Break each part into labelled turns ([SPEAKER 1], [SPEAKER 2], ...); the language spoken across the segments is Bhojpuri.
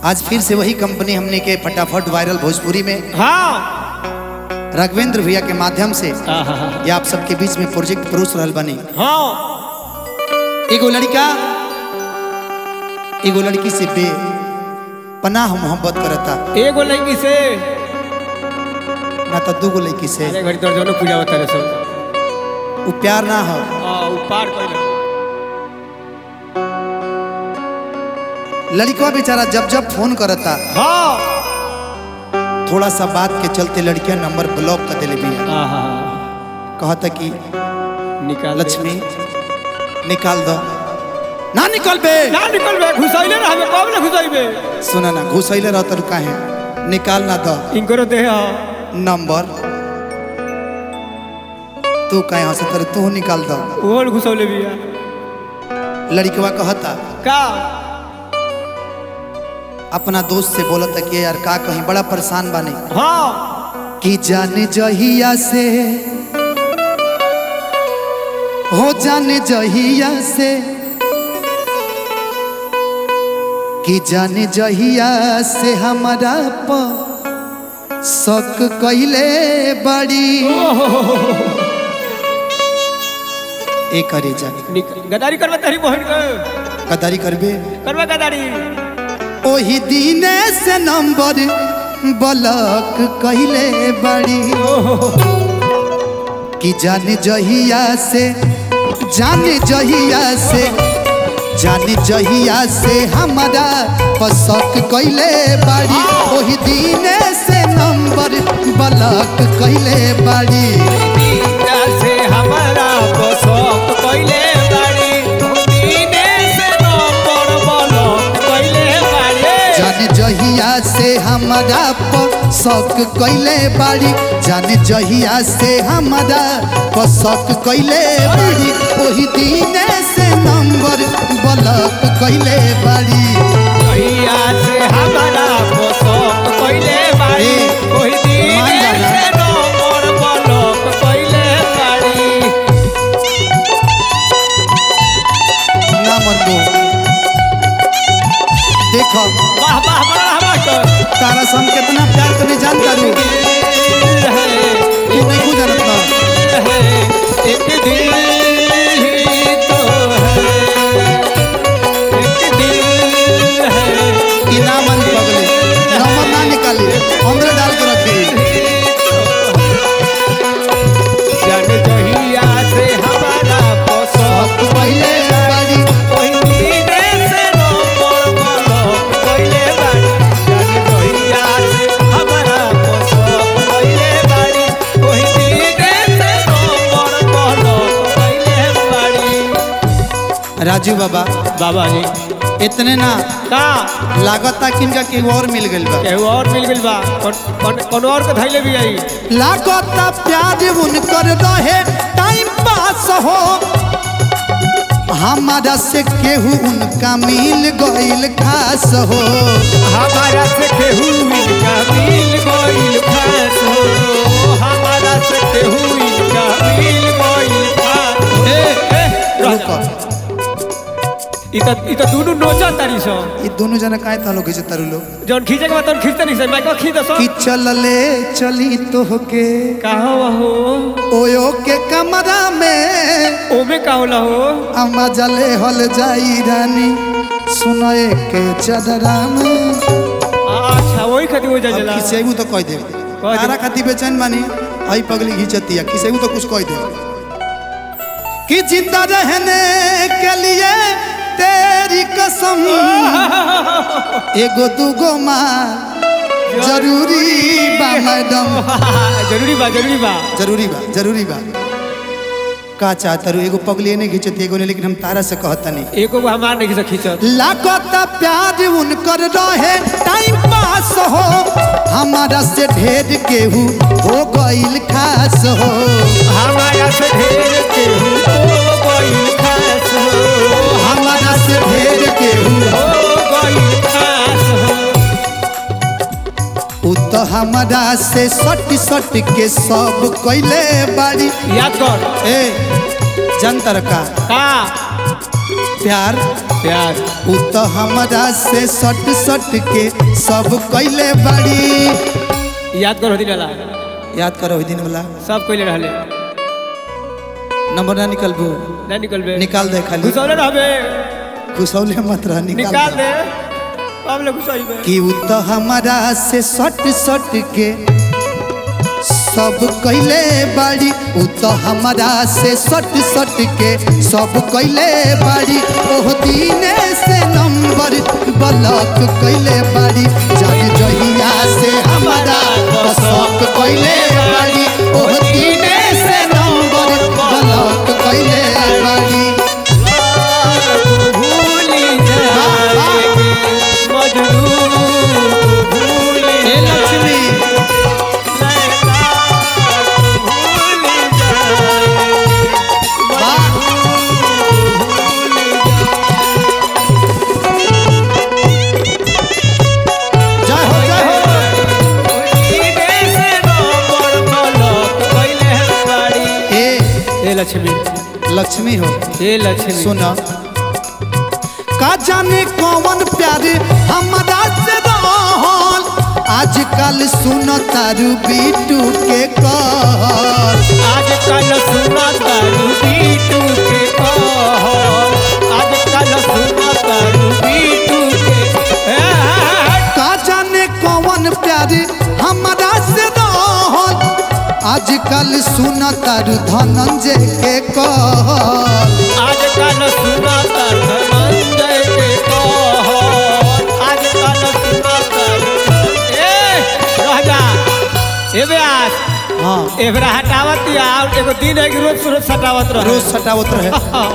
[SPEAKER 1] आज फिर से वही कंपनी हमने के फटाफट वायरल भोजपुरी में
[SPEAKER 2] हाँ
[SPEAKER 1] राघवेंद्र भैया के माध्यम से
[SPEAKER 2] आहा,
[SPEAKER 1] ये आप सबके बीच में प्रोजेक्ट परोस रहल बनी
[SPEAKER 2] हाँ
[SPEAKER 1] एगो लड़का एगो लड़की से बे पनाह मोहब्बत करता
[SPEAKER 2] एगो लड़की से
[SPEAKER 1] ना तो दूगो लड़की से
[SPEAKER 2] अरे घड़ी तोर दोनों पूजा होता रहे सब
[SPEAKER 1] वो प्यार ना हो
[SPEAKER 2] हाँ उ पार कर
[SPEAKER 1] लड़का बेचारा जब जब फोन करता
[SPEAKER 2] हाँ
[SPEAKER 1] थोड़ा सा बात के चलते लड़कियां नंबर ब्लॉक कर दिले बिया
[SPEAKER 2] आहा,
[SPEAKER 1] कहता कि
[SPEAKER 2] निकाल दे।
[SPEAKER 1] लक्ष्मी निकाल दो ना निकल बे
[SPEAKER 2] ना निकल बे घुसैले ना हमें कब ना घुसैबे
[SPEAKER 1] सुना ना घुसैले रहता रुका है निकाल ना दो
[SPEAKER 2] इनकरो दे हाँ
[SPEAKER 1] नंबर तू कहे हंसे तर तू निकाल दो
[SPEAKER 2] ओहल घुसौले बिया
[SPEAKER 1] लड़कवा कहता
[SPEAKER 2] का
[SPEAKER 1] अपना दोस्त से बोलता कि यार का कहीं बड़ा परेशान बानी
[SPEAKER 2] हाँ
[SPEAKER 1] कि जाने जहिया से हो जाने जहिया से कि जाने जहिया से हमारा प शक कैले बड़ी ए करे जा
[SPEAKER 2] निक- गदारी करवा तेरी बहन के
[SPEAKER 1] कदारी करबे
[SPEAKER 2] करवा गदारी
[SPEAKER 1] ओही दिने से नंबर ब्लॉक कैले बड़ी कि जाने जहिया से जाने जहिया से जाने जहिया से हमारा पसक कैले बाड़ी ओही दिने से नंबर ब्लॉक कैले बाड़ी
[SPEAKER 2] से हमारा पोसक कइले बाड़ी दीने से नंबर ब्लॉक कइले बाड़ी
[SPEAKER 1] जाने जहिया से हमारा पसक कैले बाड़ी जाने जहिया से हमारा पसक कैले बाड़ी ओही दिने से नंबर ब्लॉक कैले बाड़ी
[SPEAKER 2] कहिया से हमारा पोसक कइले बाड़ी
[SPEAKER 1] ए,
[SPEAKER 2] ओही
[SPEAKER 1] मान
[SPEAKER 2] दीने
[SPEAKER 1] जाना।
[SPEAKER 2] से नंबर ब्लॉक कइले बाड़ी
[SPEAKER 1] ना मनबो देखो
[SPEAKER 2] वाह वाह बड़ा मास्टर
[SPEAKER 1] तारा से हम कितना प्यार करने जानता रू तू नहीं को जानत ना
[SPEAKER 2] एक दिल ही तो है एक दिल है
[SPEAKER 1] कि ना मन पगले नंबर ना निकाली हमरे डाल के रखी
[SPEAKER 2] जन जहिया से हमारा पोसक
[SPEAKER 1] पहले बाड़ी
[SPEAKER 2] ओही दीने से नंबर ब्लॉक कइले बाड़ी जन जहिया से हमारा पोसक कइले बाड़ी ओही दीने से नंबर ब्लॉक कइले बाड़ी
[SPEAKER 1] राजू बाबा
[SPEAKER 2] बाबा जी
[SPEAKER 1] इतने ना
[SPEAKER 2] का
[SPEAKER 1] लागता कि इनका केहू और मिल गइल बा
[SPEAKER 2] केहू और मिल गइल बा कौन कौन- कौन और के धैले भी आई
[SPEAKER 1] लागता प्यार उनकर रहे टाइम पास हो हमारा से केहू उनका मिल गइल खास हो
[SPEAKER 2] हमारा से केहू इनका मिल गइल खास हो हमारा से केहू इनका मिल गइल खास ए ए
[SPEAKER 1] रुको
[SPEAKER 2] ई त ई त दुनु नोचा तारी सो
[SPEAKER 1] ये दोनों जना काहे तालो खींचे तारू लोग
[SPEAKER 2] जौन खींचे के बाद तौन खींचते नहीं से मैं को खींच दसो
[SPEAKER 1] कि चलले चली तो के
[SPEAKER 2] कहाँ हो
[SPEAKER 1] ओयो के कमरा में
[SPEAKER 2] ओमे का होला हो
[SPEAKER 1] अम्मा जले हल जाई रानी सुनए के चदरा में
[SPEAKER 2] अच्छा वही खातिर हो जा जला
[SPEAKER 1] खिसेबू तो कह दे
[SPEAKER 2] दे।
[SPEAKER 1] तारा खाती बेचैन बानी आई पगली घिंचतिया खिसेबू तो कुछ कह दे कि जिंदा रहने के लिए तेरी कसम एगो दूगो माँ जरूरी बा मैडम
[SPEAKER 2] जरूरी बा जरूरी बा
[SPEAKER 1] जरूरी बा जरूरी बा का चाहता रू एगो पगली नहीं घिंचती एगो ने लेकिन हम तारा से कहतनी
[SPEAKER 2] एको को हमार नहीं खींच खींचत
[SPEAKER 1] लागत प्यार उनकर रहे टाइम पास हो हमारा से ढेर केहू हो गइल खास हो
[SPEAKER 2] हमारा से ढेर केहू हो गइल खास हो
[SPEAKER 1] हमारा से ढेर केहू
[SPEAKER 2] हो गइल खास हो
[SPEAKER 1] उ तो हमारा से सट सट के सब कैले बाड़ी
[SPEAKER 2] याद कर
[SPEAKER 1] ए जनतर का
[SPEAKER 2] का
[SPEAKER 1] प्यार
[SPEAKER 2] प्यार
[SPEAKER 1] उ तो हमरा से सट सट के सब कैले बाड़ी
[SPEAKER 2] याद करो दिन वाला
[SPEAKER 1] याद करो ओहि दिन वाला
[SPEAKER 2] सब कोई रहले
[SPEAKER 1] नंबर ना निकलबू
[SPEAKER 2] ना निकलबे
[SPEAKER 1] निकाल दे खाली
[SPEAKER 2] घुसौले रहबे
[SPEAKER 1] खुशौले मत रह निकाल
[SPEAKER 2] निकाल
[SPEAKER 1] दे।
[SPEAKER 2] दे अब ले घुसौइबे
[SPEAKER 1] कि उ तो हमरा से सट सट के सब कैले बाड़ी उ तो हमरा से सट सट के सब कैले बाड़ी ओह दीने से नंबर ब्लॉक कैले बाड़ी जाने जहिया से हमरा सब कैले बाड़ी ओह दीने से नंबर ब्लॉक कैले बाड़ी
[SPEAKER 2] भूली जाएगी मजनू भूली
[SPEAKER 1] हे लक्ष्मी वाह जय हो जय हो ए
[SPEAKER 2] लक्ष्मी
[SPEAKER 1] लक्ष्मी हो
[SPEAKER 2] हे लक्ष्मी
[SPEAKER 1] सुना का जाने कौन प्यार हमरा से रहल आजकल सुन तारू बीटू के कहल
[SPEAKER 2] आजकल सुना तारू बीटू के कहल आजकल सुना तारू बीटू के ए,
[SPEAKER 1] का जाने कौन प्यार हमरा से रहल आजकल सुन तारू धनंजय के कहल
[SPEAKER 2] आजकल सुना तारू धनंजय के कहल आजकल सुना तारू ए रह जा ए व्यास
[SPEAKER 1] हाँ
[SPEAKER 2] एबरा हटावत या और एगो दिन है कि रोज रोज हटावत रह
[SPEAKER 1] रोज सटावत रहे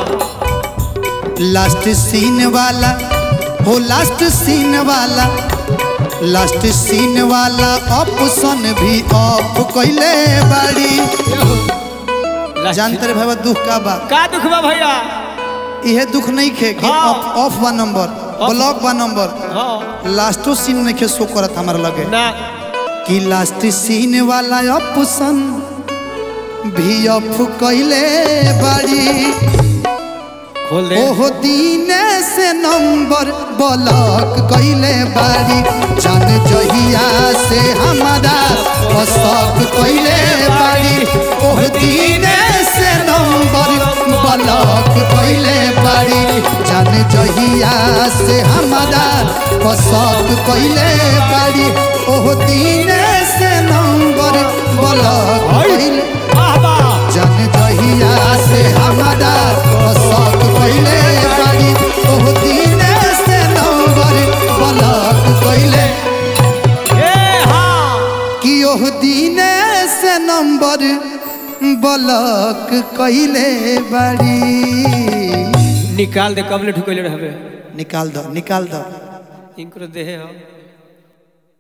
[SPEAKER 1] लास्ट सीन वाला हो लास्ट सीन वाला लास्ट सीन वाला ऑप्शन भी ऑफ कैले बाड़ी जानते रे भाई दुख का बा
[SPEAKER 2] का दुख बा भैया
[SPEAKER 1] इहे दुख नहीं खे कि
[SPEAKER 2] हाँ।
[SPEAKER 1] ऑफ ऑफ बा नंबर ब्लॉक बा नंबर
[SPEAKER 2] हाँ
[SPEAKER 1] लास्टो सीन नहीं खे शो करत हमारा लगे
[SPEAKER 2] ना
[SPEAKER 1] कि लास्ट सीन वाला ऑप्शन भी ऑफ कैले बाड़ी
[SPEAKER 2] खोल दे
[SPEAKER 1] ओहो दीने से नंबर ब्लॉक कैले बाड़ी जान जहिया से हमारा पसक कैले बाड़ी ओह दीने से नंबर ब्लॉक कैले बाड़ी जान जहिया से हमारा पसक कैले बाड़ी ओह दीने से नंबर ब्लॉक कैले
[SPEAKER 2] वाह वाह
[SPEAKER 1] जन जहिया से हमारा पसक पहले बाड़ी ओह दिन से नंबर ब्लॉक कैले
[SPEAKER 2] ए हाँ
[SPEAKER 1] कि ओह दिन से नंबर ब्लॉक कैले बाड़ी
[SPEAKER 2] निकाल दे कब ले ढुकले रहबे
[SPEAKER 1] निकाल दो निकाल दो
[SPEAKER 2] इनको देहे हो